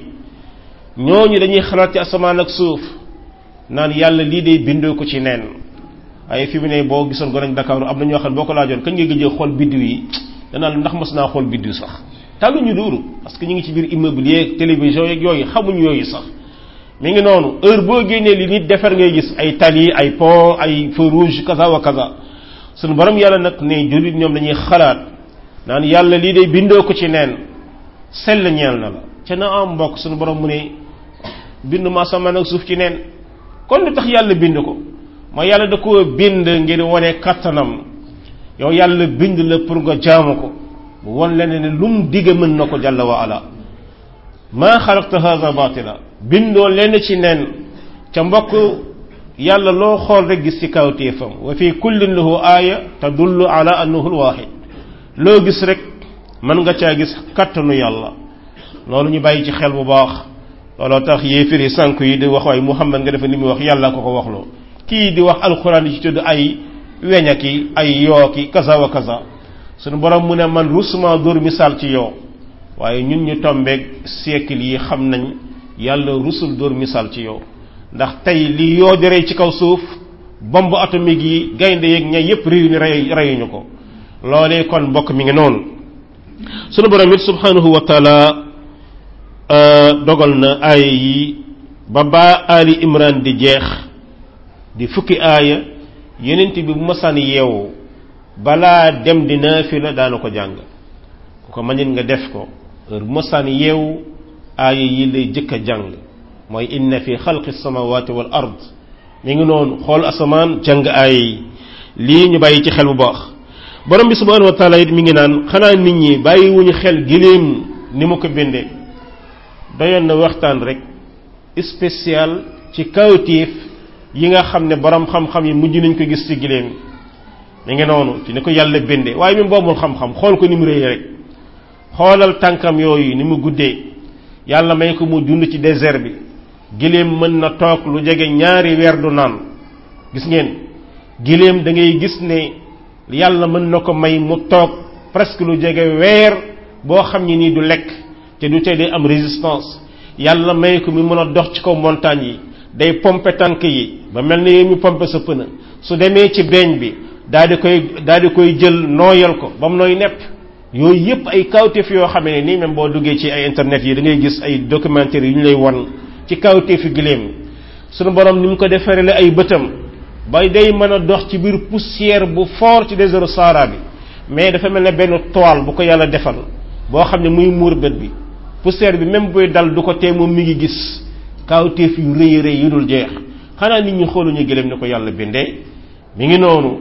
ñooñu dañuy xalaat ci asamaan ak suuf naan yàlla lii day bindoo ko ci neen waaye fi mu ne boo gisoon ko nañ Dakar am na ñoo xam ne boo ko laajoon kañ nga gëjee xool biddiw yi danaa la ndax mas naa xool biddiw sax tàlluñu loolu parce que ñu ngi ci biir immeuble yeeg télévision yeeg yooyu xamuñ yooyu sax mi ngi noonu heure boo génnee li nit defar ngay gis ay tali ay pont ay feu rouge kaza wa kaza suñu borom yàlla nag ne jullit ñoom dañuy xalaat naan yàlla lii day bindoo ko ci neen sell ñeel na la ca na am mbokk suñu borom mu ne bind ma asamaan ak suuf ci neen kon lu tax yàlla bind ko mooy yàlla da koo bind ngir wane kattanam yow yàlla bind la pour nga jaamu ko bu won leen ne lu mu digg mën na ko jàlla wa ala maa xalaqta hadha batila bindoo lenn ci neen ca mbokk yàlla loo xool rek gis ci kawtéefam wa fi kullin lahu aaya tadullu ala annahu alwahid loo gis rek mën nga caa gis kattanu yàlla loolu ñu bàyyi ci xel bu baax looloo tax yéefiri sànk yi di wax waaye Muhammad nga defe ni muy wax yàlla ko ko waxloo kii di wax alxuraan yi ci tudd ay weñaki ay yooki kaza wa kaza suñu borom mu ne man rusuma dóor misaal ci yow waaye ñun ñu tombeeg siècle yi xam nañ yàlla rusul dóor misaal ci yow ndax tey li yoo di rey ci kaw suuf bombe atomique yi gaynde yeeg ña yépp réew ni rey reyuñu ko loolee kon mbokk mi ngi noonu sunu borom it subhanahu wa taala dogal na aaya yi ba baa ali imran di jeex di fukki aaya yenent bi bu masaan yeewu balaa dem di naafila daana ko jàng ku ko mañit nga def ko heure bu masaan yeewu aaya yi lay jëkk a jàng mooy inna fi xalqi samawati wal ard mi ngi noonu xool asamaan jàng aaya yi lii ñu bàyyi ci xel bu baax borom bi subhanahu wa taala it mi ngi naan xanaa nit ñi bàyyi wuñu xel giléem ni mu ko bindee doyoon na waxtaan rek spécial ci kawtiif yi nga xam ne borom xam-xam yi mujj nañ ko gis ci giléem mi ngi noonu ci ni ko yàlla bindee waaye même boobul xam-xam xool ko ni mu rëy rek xoolal tànkam yooyu ni mu guddee yàlla may ko mu dund ci désert bi giléem mën na toog lu jege ñaari weer du naan gis ngeen giléem da ngay gis ne yàlla mën na ko may mu toog presque lu jege weer boo xam ni nii du lekk te du tey day am résistance yàlla may ko mu mën a dox ci kaw montagne yi day pompe tànk yi ba mel ni mu pompe sa pëna su demee ci beeñ bi daal di koy daal di koy jël nooyal ko ba mu nooy nepp yooyu yépp ay kawteef yoo xam ne nii même boo duggee ci ay internet yi da ngay gis ay documentaire yu ñu lay wan ci kawteefi giléem sunu borom ni mu ko defaree ay bëtam ba day mën a dox ci biir poussière bu fort ci désert Sahara bi mais dafa mel ne benn toile bu ko yàlla defal boo xam ne muy muur bët bi poussière bi même buy dal du ko tee moom mi ngi gis kawteef yu rëy rëy yu dul jeex xanaa nit ñi xooluñu giléem ni ko yàlla bindee mi ngi noonu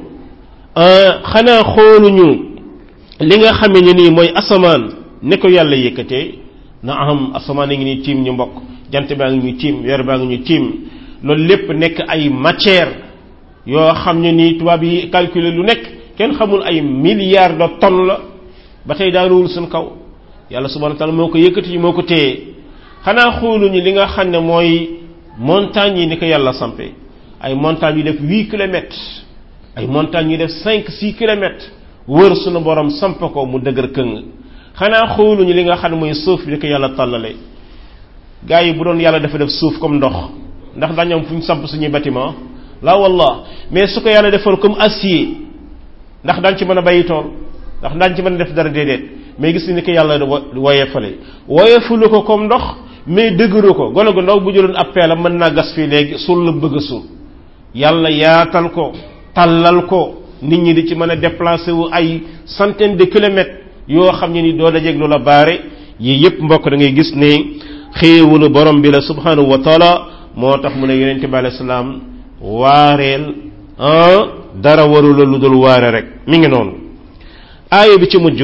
xanaa xooluñu li nga xamee ne nii mooy asamaan ne ko yàlla yëkkatee na am asamaan a ngi nii tiim ñu mbokk jant baa ngi ñu tiim weer baa ngi ñu tiim loolu lépp nekk ay matière yoo xam ne nii tubaab yi calculer lu nekk kenn xamul ay milliards de tonnes la ba tey daanuwul suñ kaw yàlla subhanahu wa taala moo ko yëkkati moo ko téye xanaa xooluñu li nga xam ne mooy montagnes yi ni ko yàlla sampe ay montagnes yu def huit kilomètres ay montagnes yu def cinq six kilomètres wër sunu borom samp ko mu dëgër këng xanaa xooluñu li nga xam ne mooy suuf bi ni ko yàlla tàllale gars yi bu doon yàlla dafa def suuf comme ndox ndax dañu am fu ñu samp suñuy bâtiment la wallah mais su ko yàlla defoon comme acier ndax daañ ci mën a bàyyi tool ndax daañ ci mën a def dara déedéet mais gis ni ko yàlla woyefale woyefulu ko comme ndox mais dëgëru ko gone gu ndaw bu jëloon ab peelam mën naa gas fii léegi suul la bëgg a suul yàlla yaatal ko tàllal ko nit ñi di ci mën a déplacer wu ay centaine de kilomètres yoo xam ne ni doo dajeeg lu la baare yii yépp mbokk da ngay gis ne xéewalu borom bi la subhanahu wa taala moo tax mu ne yonente bi alayhi salaam waareel ah dara warula lu dul waare rek mi ngi noonu aaya bi ci mujj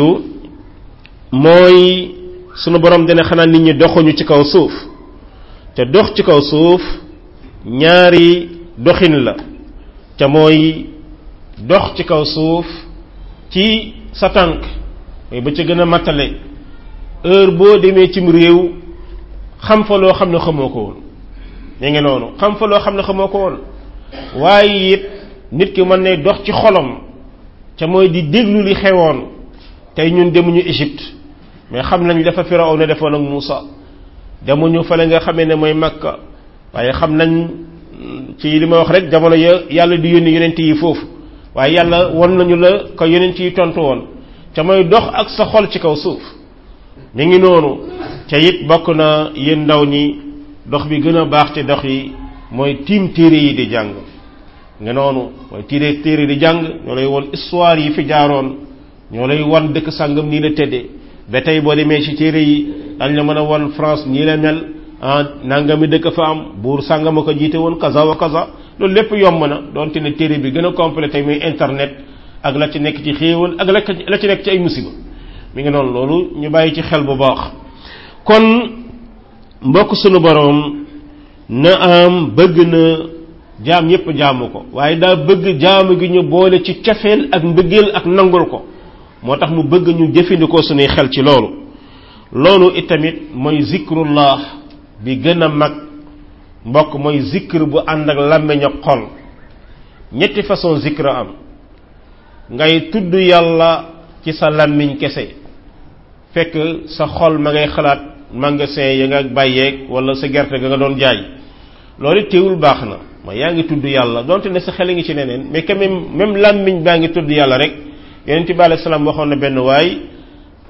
mooy sunu borom dina xanaa nit ñi doxuñu ci kaw suuf te dox ci kaw suuf ñaari doxin la te mooy dox ci kaw suuf ci sa tànk mooy ba ca gën a mattale heure boo demee cim réew xam fa loo xam ne xamoo ko woon mi ngi noonu xam fa loo xam ne xamoo ko woon waaye it nit ki mën ne dox ci xolam ca mooy di déglu li xewoon tey ñun demuñu Égypte mais xam nañ dafa Firaw ne defoon ak Muusa demuñu fale nga xamee ne mooy Makka waaye xam nañ ci li ma wax rek jamono ya yàlla di yónni yonent yi foofu waaye yàlla won nañu la ko yonent yi tontu woon ca mooy dox ak sa xol ci kaw suuf mi ngi noonu ca it bokk na yéen ndaw ñi dox bi gën a baax ci dox yi mooy tiim téere yi di jàng nga noonu mooy tiire téere di jàng ñoo lay won histoire yi fi jaaroon ñoo lay wan dëkk sàngam nii la tëddee ba tey boo demee ci téere yi dañ la mën a wan France nii la mel ah nangami dëkk fa am buur sàngama ko jiite woon kaza wa kaza loolu lépp yomb na donte ne téere bi gën a complété muy internet ak la ci nekk ci xéewal ak la ci nekk ci ay musiba mi ngi noonu loolu ñu bàyyi ci xel bu baax kon mbokk sunu boroom na am bëgg na jaam ñépp jaamu ko waaye daa bëgg jaamu gi ñu boole ci cafeel ak mbëggeel ak nangul ko moo tax mu bëgg ñu jëfandikoo suñuy xel ci loolu loolu itamit mooy zikrullah bi gën a mag mbokk mooy zikr bu ànd ak làmmiñ ak xol ñetti façon zikr am ngay tudd yàlla ci sa làmmiñ kese fekk sa xol ma ngay xalaat magasin ya nga bàyyeeg wala sa gerte ga nga doon jaay loolu teewul baax na ma yaa ngi tudd yàlla donte ne sa xel ngi ci neneen mais quand même même làmmiñ baa ngi tudd yàlla rek yonent bi alayhi salaam waxoon na benn waay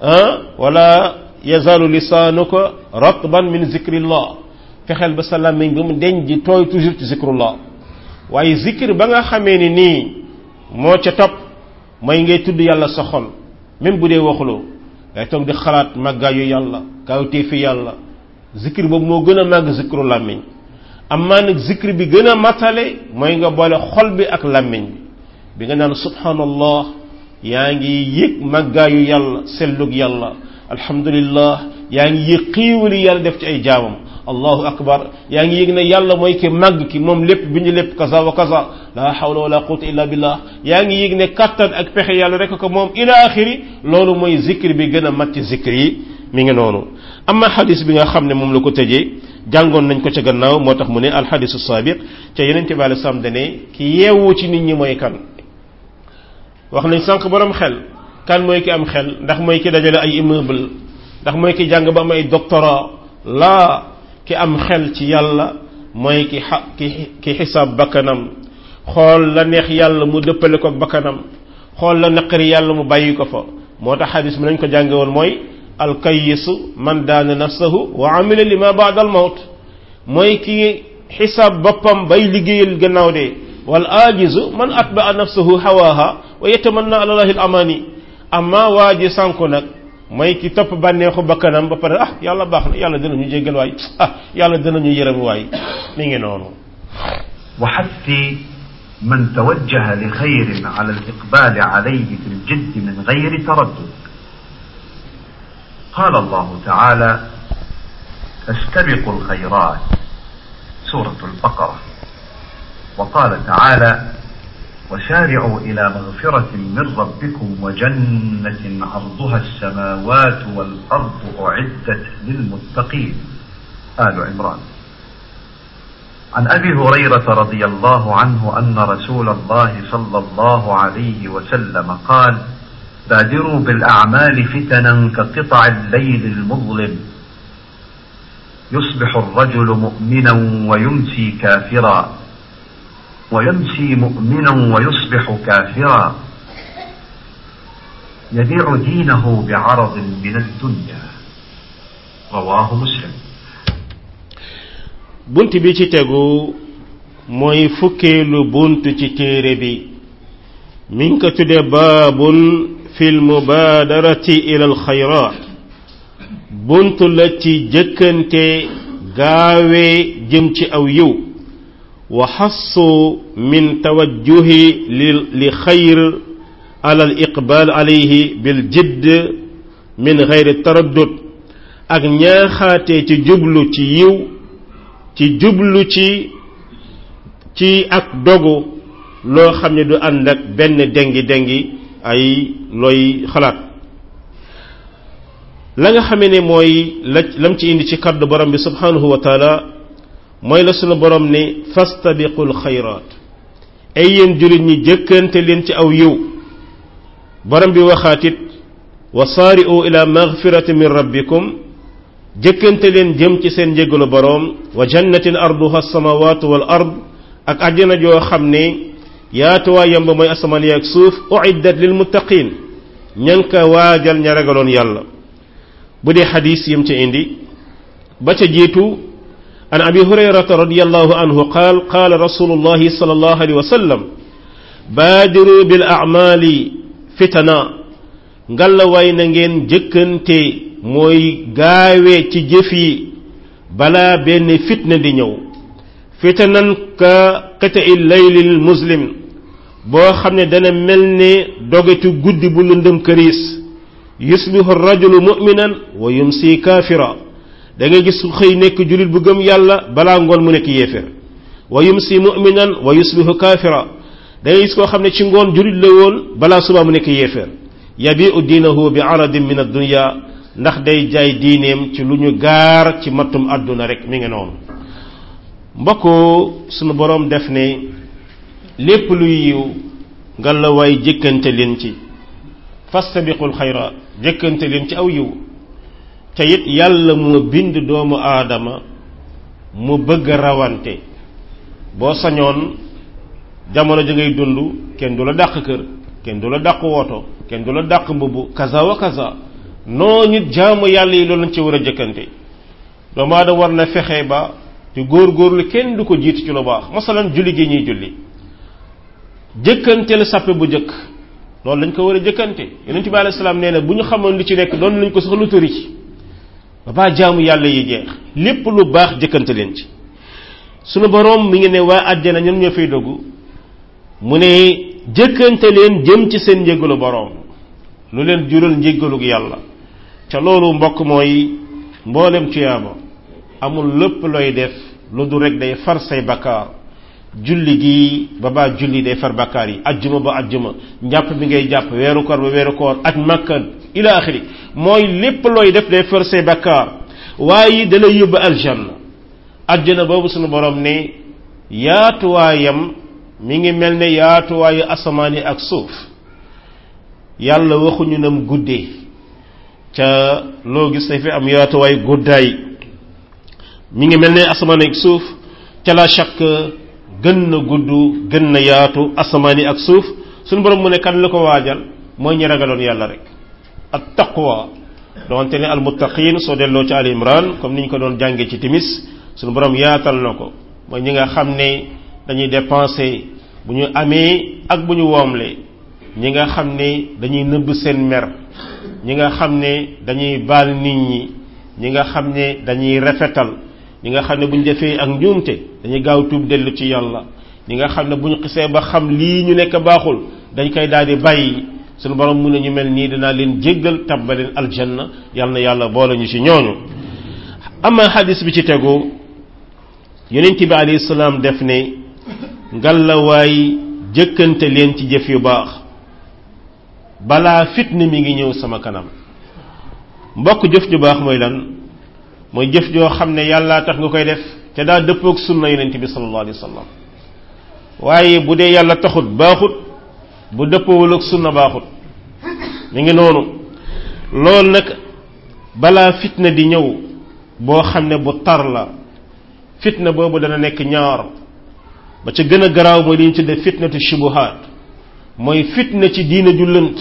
ah wala yazalu lisaanuka ratban min zikrillah fexeel ba sa làmmiñ ba mu deñ di tooy toujours ci zikrullah waaye zikr ba nga xamee ni nii moo ca topp mooy ngay tudd yàlla sa xol même bu dee waxuloo ngay toog di xalaat màggaayu yàlla kawtee fi yàlla zikr boobu moo gën a màgg zikru làmmiñ amaa nag zikr bi gën a matale mooy nga boole xol bi ak làmmiñ bi bi nga naan subhanallah yaa ngi yëg màggaayu yàlla sellug yàlla alhamdulillah yaa ngi yëg xiiwali yàlla def ci ay jaamam allahu akbar yaa ngi yëg ne yàlla mooy ki màgg ki moom lépp bi ñu lépp kaza wa kaza la hawla wala quwwata illa billah yaa ngi yëg ne kattan ak pexe yàlla rek ko moom ila axiri loolu mooy zikr bi gën a mat ci zikr yi mi ngi noonu amma xadis bi nga xam ne moom la ko tëjee jàngoon nañ ko ca gannaaw moo tax mu ne alxadisu saabiq ca yeneen bi alei salaam dane ki yeewu ci nit ñi mooy kan wax nañ sànq borom xel kan mooy ki am xel ndax mooy ki dajale ay immeuble ndax mooy ki jàng ba am ay doctorat laa ki am xel ci yàlla mooy ki xa ki ki xisaab bakkanam xool la neex yàlla mu dëppale ko bakkanam xool la naqari yàlla mu bàyyi ko fa moo tax xadis bi nañ ko jànge woon mooy alkayisu man daana nafsahu wa amila lima baada al mawt mooy ki xisaab boppam bay liggéeyal gannaaw de wal ajizu man atbaa nafsahu hawaha wa yatamanna ala allahi al amani amma waa ji sànku nag mooy ki topp bànneexu bakkanam ba pare ah yàlla baax na yàlla dinañu jéggal waay ah yàlla dinañu yërëm waay mi ngi noonu وحث من توجه لخير على الإقبال عليه في الجد من غير تردد قال الله تعالى فاستبقوا الخيرات سورة البقرة وقال تعالى وسارعوا إلى مغفرة من ربكم وجنة عرضها السماوات والأرض أعدت للمتقين آل عمران عن أبي هريرة رضي الله عنه أن رسول الله صلى الله عليه وسلم قال بادروا بالأعمال فتنا كقطع الليل المظلم يصبح الرجل مؤمنا ويمسي كافرا ويمسي مؤمنا ويصبح كافرا يبيع دينه بعرض من الدنيا رواه مسلم bunt bi ci tegu mooy fukkeelu bunt ci téere bi mi ngi ko tudde baabun fil mubaadarati ila alxayraat bunt la ci jëkkante gaawee jëm ci aw yiw wa xassu min tawajjuhi li li xayr ala al iqbaal alayhi bil jidd min gayri taraddud ak ñaaxaate ci jublu ci yiw ci jublu ci ci ak dogu loo xam ne du ànd ak benn dengi dengi ay looy xalaat la nga xamee ne mooy la lam ci indi ci kaddu borom bi subhanahu wa taala mooy la sunu borom ne fastabiqul xayraat ay yéen jullit ñi jëkkante leen ci aw yiw borom bi waxaatit wa saari'u ila magfirati min rabbikum jëkkante leen jëm ci seen njéggalu boroom wa jannatin arduha samawatu wal ard ak àjjana joo xam ne yaatuwaayam ba mooy asamaan yi ak suuf uiddat lil muttaqin ña ngi ko waajal ña ragaloon yàlla bu dee xadis yim ci indi ba ca jiitu an abi hurayrata radiallahu anhu qaal qaala rasulullahi sallallahu alayhi wa sallam baadiru bil a'mali fitana ngalla way na ngeen jëkkante mooy gaawee ci jëf yi balaa benn fitna di ñëw fitanan ka qita'i laylil muslim boo xam ne dana mel ne dogetu guddi bu lëndëm këriis yusbihu rajulu mu'minan wa yumsi kaafira da ngay gis xëy nekk jullit bu gëm yàlla balaa ngoon mu nekk yéefér wa yumsi mu'minan wa yusbihu kaafira da ngay gis koo xam ne ci ngoon jullit la woon balaa suba mu nekk yéefér yabi'u diinahu bi aradin min ad-dunya ndax day jaay diineem ci lu ñu gaar ci mattum àdduna rek mi ngi noonu mbokk sunu boroom def ne lépp luy yiw nga la waay jëkkante leen ci fastabiqul xayraat jëkkante leen ci aw yiw te it yàlla moo bind doomu aadama mu bëgg rawante boo sañoon jamono ji ngay dund kenn du la dàq kër kenn du la dàq woto kenn du la dàq mbubb kaza wa kaza noo nit jaamu yàlla yi loolu lañ ci war a jëkkante doomu aadama war na fexe ba te góor-góorlu kenn du ko jiitu ci lu baax masalan julli gi ñuy julli jëkkante la sàppe bu jëkk loolu lañ ko war a jëkkante yonent bi alayhi salaam nee na bu ñu xamoon li ci nekk doon lañ ko sax lu tëri ci ba baa jaamu yàlla yi jeex lépp lu baax jëkkante leen ci sunu boroom mi ngi ne waa àjjana ñoom ñoo fay dogg mu ne jëkkante leen jëm ci seen njéggalu boroom lu leen jural njéggalug yàlla ca loolu mbokk mooy mboolem tuyaaba amul lépp looy def lu du rek day far say bakkaar julli gi ba baa julli day far bakkaar yi ajjuma ba ajjuma njàpp bi ngay jàpp weeru koor ba weeru koor aj makka ila axiri mooy lépp looy def day far say bakkaar waaye da lay yóbbu aljanna ajjana boobu sunu borom ne yaatuwaayam mi ngi mel ne yaatuwaayu asamaan yi ak suuf yàlla waxuñu nam guddee ca loo gis dafay am yaatuwaay guddaay mi ngi mel ne asamaan ak suuf ca la chaque gën na gudd gën na yaatu asamaan yi ak suuf suñu borom mu ne kan la ko waajal mooy ñi ragaloon yàlla rek at taqwa doonte ne almuttaqin soo delloo ci al imran comme ni ñu ko doon jàngee ci timis suñu borom yaatal na ko mooy ñi nga xam ne dañuy dépenser bu ñu amee ak bu ñu woomlee ñi nga xam ne dañuy nëbb seen mer ñi nga xam ne dañuy baal nit ñi ñi nga xam ne dañuy rafetal ñi nga xam ne bu ñu defee ak njuumte dañuy gaaw tuub dellu ci yàlla ñi nga xam ne bu ñu xisee ba xam lii ñu nekk baaxul dañ koy daal di bàyyi suñu borom mun ñu mel nii dinaa leen jéggal tabbaleen aljanna yal na yàlla boole ñu ci ñooñu ama xadis bi ci tegu yonent bi alayhi salaam def ne ngalawaay jëkkante leen ci jëf yu baax balaa fitna mi ngi ñëw sama kanam mbokk jëf ju baax mooy lan mooy jëf joo xam ne yàllaa tax nga koy def te daa dëppoog sunna yonent bi sallallahu alayhi wa sallam waaye bu dee yàlla taxut baaxut bu dëppoowul ak sunna baaxut mi ngi noonu loolu nag balaa fitna di ñëw boo xam ne bu tar la fitna boobu dana nekk ñaar ba ca gën a garaaw mooy li ñu tudde fitnatu shubuhaat mooy fitna ci diina ju lënt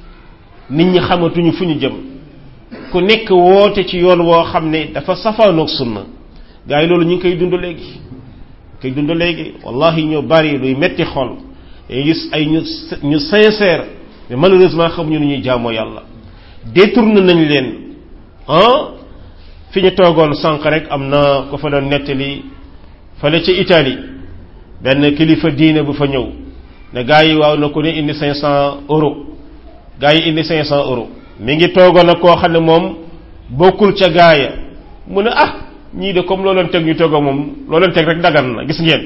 nit ñi xamatuñu fu ñu jëm ku nekk woote ci yoon woo xam ne dafa safaanoog sunna gaa yi loolu ñu ngi koy dund léegi koy dund léegi wallahi ñu bari luy metti xol day gis ay ñu ñu sincère mais malheureusement xamuñu nu ñuy jaamoo yàlla détourné nañ leen ah fi ñu toogoon sànq rek am na ko fa doon nettali fale ca Italie benn kilifa diine bu fa ñëw ne gaa yi waaw na ko ne indi cinq cent euros gaa yi indi cinq cent euros mi ngi toogoon ak koo xam ne moom bokkul ca gaaya mu ne ah ñii de comme loo leen teg ñu toog moom loo leen teg rek dagan na gis ngeen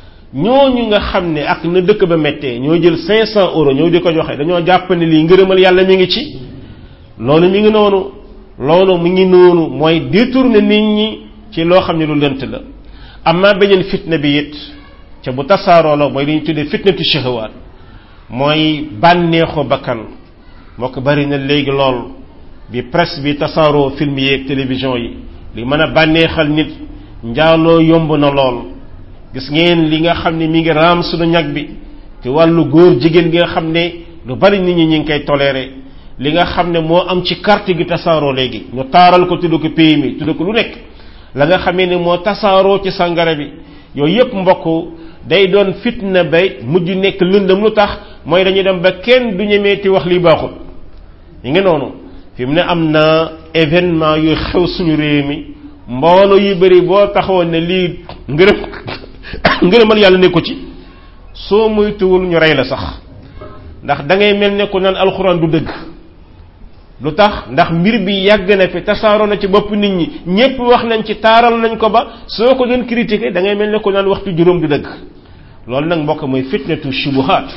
ñooñu nga xam ne ak na dëkk ba méttee ñoo jël cinq cent euros ñëw di ko joxe dañoo jàpp ne lii ngërëmal yàlla mi ngi ci loolu mi ngi noonu loolu mi ngi noonu mooy détourner nit ñi ci loo xam ne lu lënt la amma beneen fitna bi it ca bu tasaaroo la mooy li ñu tuddee fitnatu shahawaat mooy bànneexu bakkan moo ko bari na léegi lool bi presse bi tasaaroo film yi ak télévision yi li mën a bànneexal nit njaaloo yomb na lool gis ngeen li nga xam ne mi ngi raam suñu ñag bi ci wàllu góor jigéen gi nga xam ne lu bari nit ñi ñi ngi koy toléré li nga xam ne moo am ci carte gi tasaaroo léegi ñu taaral ko tudd ko pays mi tudd ko lu nekk la nga xamee ne moo tasaaroo ci sangara bi yooyu yépp mbokk day doon fitna bay mujj nekk lëndëm lu tax mooy dañuy dem ba kenn du ñemeeti wax li baaxul yi ngi noonu fi mu ne am na événement yu xew suñu réew mi mbooloo yu bari boo taxawoon ne lii ngërëm ngërëmal yàlla nekku ci soo moytuwul ñu rey la sax ndax da ngay mel ne ku naan alxuraan du dëgg lu tax ndax mbir bi yàgg na fi tasaaroo na ci bopp nit ñi ñépp wax nañ ci taaral nañ ko ba soo ko doon critiquer da ngay mel ne ku naan waxtu juróom du dëgg loolu nag mbokk mooy fitnatu shubuhaat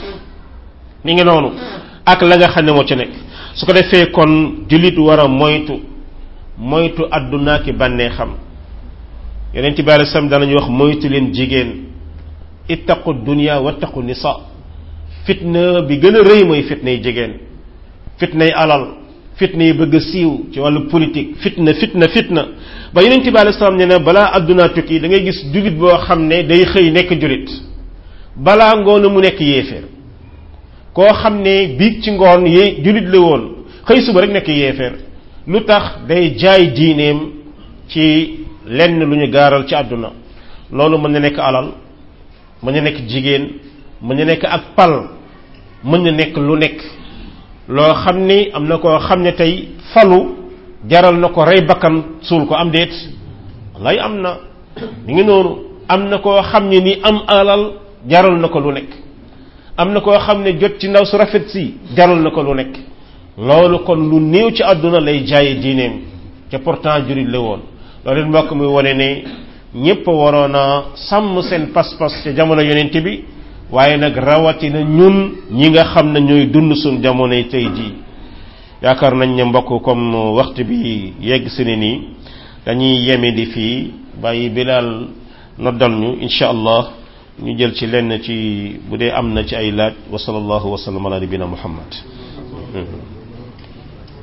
mi ngi noonu ak la nga xam ne moo ci nekk su ko defee kon jullit war a moytu moytu àdduna ki bànnee xam yeneen ci bàyyi sam danañu wax moytu leen jigéen ittaqu dunya wattaqu nisa fitna bi gën a rëy mooy fitnay jigéen fitnay alal fitna yi bëgg a siiw ci wàllu politique fitna fitna fitna ba yeneen ci bàyyi sam ne ne balaa àdduna tukki da ngay gis jullit boo xam ne day xëy nekk jullit balaa ngoon mu nekk yéeféer koo xam ne biig ci ngoon yee jullit la woon xëy suba rek nekk yéeféer lu tax day jaay diineem ci lenn lu ñu gaaral ci àdduna loolu mën na nekk alal mën na nekk jigéen mën na nekk ak pal mën na nekk lu nekk loo xam ni am na koo xam ne tey falu jaral na ko rey bakkan suul ko am déet lay am na mi ngi noonu am na koo xam ne ni am alal jaral na ko lu nekk am na koo xam ne jot ci ndaw su rafet si jaral na ko lu nekk loolu kon lu néew ci àdduna lay jaaye diineem te pourtant jurit la woon loolu mbokk muy wane ne ñépp waroon a sàmm seen pas-pas ca jamono yonent bi waaye nag rawatina ñun ñi nga xam ne ñooy dund suñ jamonoy tey jii yaakaar nañ ne mbokk comme waxtu bi yegg si ne nii dañuy yeme di fii bàyyi bilaal noddal ñu insha allah ñu jël ci lenn ci bu dee am na ci ay laaj wa sallallahu wa sallam ala nabina muhammad